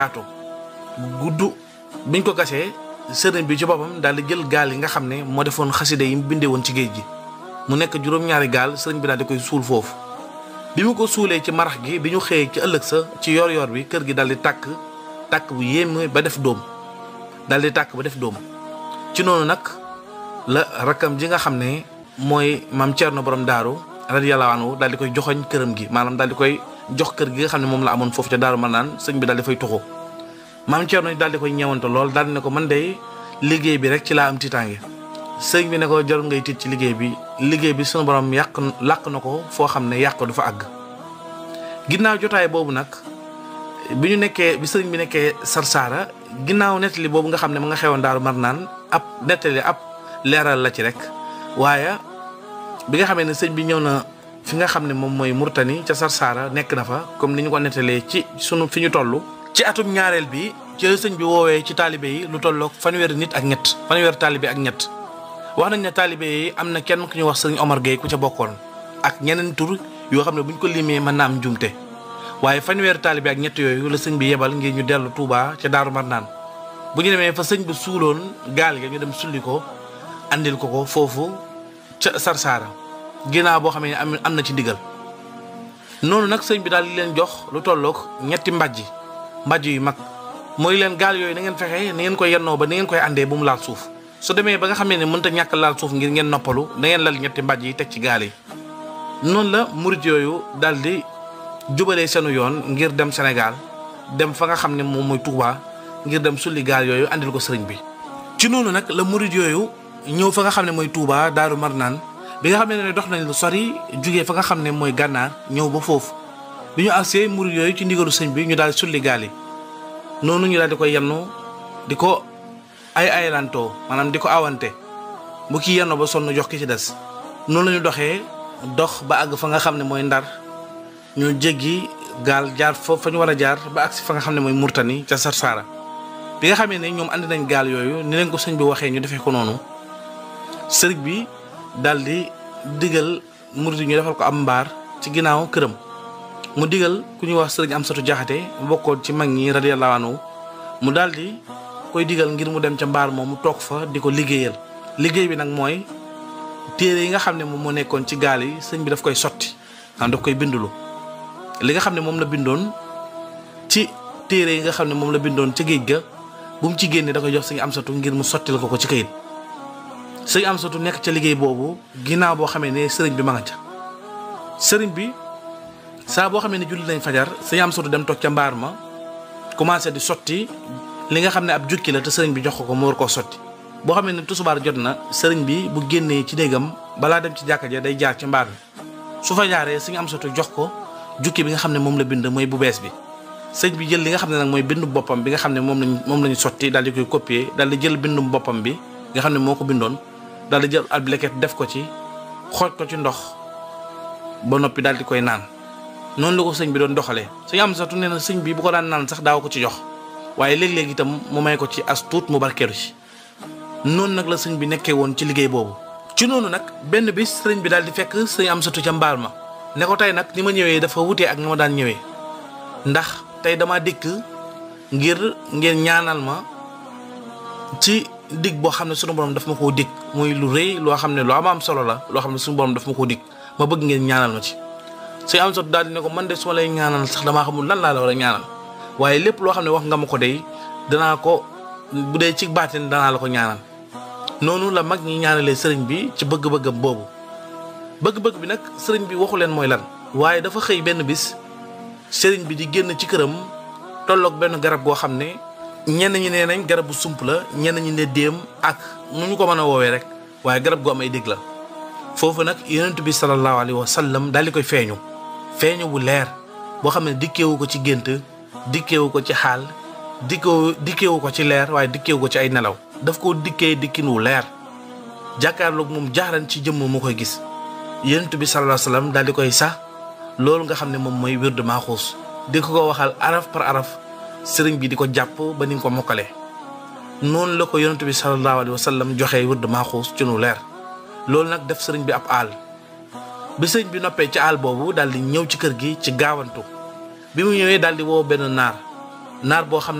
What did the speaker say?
yaatu gudd biñ ko gasee sëriñ bi ci boppam daal di jël gaal yi nga xam ne moo defoon xaside yi mu bindee woon ci géej gi mu nekk juróom-ñaari gaal sëriñ bi daal di koy suul foofu bi mu ko suulee ci marax gi bi ñu xëyee ci ëllëg sa ci yor-yor bi kër gi daal di tàkk tàkk bu yéeme ba def doom daal di tàkk ba def doom ci noonu nag la rakkam ji nga xam ne mooy maam Thierno borom daaru radiyallahu anhu daal di koy joxoñ këram gi maanaam daal di koy jox kër gi nga xam ne moom la amoon foofu ca daaru ma naan sëñ bi daal di fay toxu maam Thierno daal di koy ñeewante lool daal di ne ko man de liggéey bi rek ci laa am tiitaange sëñ bi ne ko jarul ngay tiit ci liggéey bi liggéey bi sunu borom yàq làq na ko foo xam ne yàq du fa àgg ginnaaw jotaay boobu nag bi ñu nekkee bi sëriñ bi nekkee Sarsara ginnaaw nettali boobu nga xam ne mu nga xewoon daaru mar naan ab nettali ab leeral la ci rek waaye bi nga xamee ne sëñ bi ñëw na fi nga xam ne moom mooy Murtani ca Sarsara nekk na fa comme ni ñu ko nettalee ci sunu fi ñu toll. ci atum ñaareel bi ci la sëñ bi woowee ci taalibe yi lu tolloog fanweeri nit ak ñett fanweeri taalibe ak ñett wax nañ ne taalibe yi am na kenn ku ñu wax sëriñ Omar Gueye ku ca bokkoon ak ñeneen tur yoo xam ne bu ñu ko limee mën naa am njumte waaye fanweeri taalibe ak ñett yooyu la sëñ bi yebal ngir ñu dellu Touba ca Daaru Marnaan bu ñu demee fa sëñ bi suuloon gaal ga ñu dem sulli ko andil ko ko foofu ca Sarsara ginnaaw boo xam ne am am na ci ndigal noonu nag sëñ bi daal di leen jox lu tolloog ñetti mbàjji mbàjj yu mag mooy leen gaal yooyu na ngeen fexe na ngeen koy yennoo ba na ngeen koy àndee bu mu laal suuf su demee ba nga xam ne mënta ñàkk laal suuf ngir ngeen noppalu da ngeen lal ñetti mbàjj yi teg ci gaal yi noonu la murit yooyu daal di jubalee seenu yoon ngir dem Sénégal dem fa nga xam ne moom mooy Touba ngir dem sulli gaal yooyu andil ko sëriñ bi ci noonu nag la murit yooyu ñëw fa nga xam ne mooy Touba Daaru Marnaan bi nga xam ne dox nañ lu sori jugee fa nga xam ne mooy gànnaar ñëw ba foofu bi ñu agsee murit yooyu ci ndigalu sëñ bi ñu daal di sulli gaal yi noonu ñu daal di ko yennu di ko ay aylantoo maanaam di ko awante bu kii yenn ba sonn jox ki ci des noonu la ñu doxee dox ba àgg fa nga xam ne mooy ndar ñu jéggi gaal jaar fa fa ñu war a jaar ba àgg si fa nga xam ne mooy murtani ca Sarsara bi nga xamee ne ñoom andi nañ gaal yooyu ni leen ko sëñ bi waxee ñu defee ko noonu sëriñ bi daal di digal murit ñu defal ko am mbaar ci ginnaaw këram mu digal ku ñuy wax sëriñ Amsatu Jaxate bokkoon ci mag ñi radiyallahu anhu mu daal di koy digal ngir mu dem ca mbaar moom mu toog fa di ko liggéeyal liggéey bi nag mooy téere yi nga xam ne moom moo nekkoon ci gaal yi sëñ bi daf koy sotti xam daf koy bindulu li nga xam ne moom la bindoon ci téere yi nga xam ne moom la bindoon ca géej ga bu mu ci génne da koy jox sëñ Amsatu ngir mu sottil ko ko ci kayit sëñ Amsatu nekk ca liggéey boobu ginnaaw boo xamee ne sëriñ bi ma nga ca sëriñ bi saa boo xamee ne julli nañ fajar sëñ Amsatu dem toog ca mbaar ma commencé di sotti li nga xam ne ab jukki la te sëriñ bi jox ko ko mu war koo sotti boo xamee ne tusubaar jot na sëriñ bi bu génnee ci néegam balaa dem ci jàkka ja day jaar ci mbaar mi su fa jaaree sëñ Amsatu jox ko jukki bi nga xam ne moom la bind mooy bu bees bi sëñ bi jël li nga xam ne nag mooy bindu boppam bi nga xam ne moom lañ moom lañu sotti daal di koy copier daal di jël bindum boppam bi nga xam ne moo ko bindoon daal di jël ab leket def ko ci xooj ko ci ndox ba noppi daal di koy naan noonu la ko sëñ bi doon doxalee sëñ Amsatu nee na sëñ bi bu ko daan naan sax daaw ko ci jox waaye léeg-léeg itam mu may ko ci as tuut mu barkeelu ci noonu nag la sëñ bi nekkee woon ci liggéey boobu. ci noonu nag benn bis sëriñ bi daal di fekk sëñ Amsatu ca mbaal ma ne ko tey nag ni ma ñëwee dafa wutee ak ni ma daan ñëwee ndax tey dama dikk ngir ngeen ñaanal ma ci dig boo xam ne sunu borom daf ma koo dig muy lu rëy loo xam ne lu am am solo la loo xam ne sunu borom daf ma koo dig ma bëgg ngeen ñaanal ma ci. sëñ Amsatu daal di ne ko man de su ma lay ñaanal sax damaa xamul lan laa la war a ñaanal waaye lépp loo xam ne wax nga ma ko dey danaa ko bu dee ci baatin danaa la ko ñaanal noonu la mag ñi ñaanalee sëriñ bi ci bëgg-bëggam boobu bëgg-bëgg bi nag sëriñ bi waxu leen mooy lan waaye dafa xëy benn bis sëriñ bi di génn ci këram tolloog benn garab goo xam ne ñenn ñi nee nañ garab bu sump la ñenn ñi ne déem ak nu ñu ko mën a woowee rek waaye garab gu am ay dégg la foofu nag yonent bi sallallahu alayhi wa sallam daal di koy feeñu feeñu bu leer boo xam ne dikkeewu ko ci gént dikkeewu ko ci xaal dikkeewu dikkeewu ko ci leer waaye dikkeewu ko ci ay nelaw daf koo dikkee dikkin wu leer jàkkaarloog moom jaaxran ci jëmm mu koy gis yonent bi sallallahu alayhi wa sallam daal di koy sax loolu nga xam ne moom mooy wird maaxuus di ko ko waxal araf par araf sëriñ bi di ko jàpp ba ni nga ko mokkalee noonu la ko yonent bi sallallahu alayhi wa sallam joxee wird maaxuus ci nu leer loolu nag def sëriñ bi ab aal bi sëriñ bi noppee ci aal boobu daal di ñëw ci kër gi ci gaawantu bi mu ñëwee daal di woo benn naar naar boo xam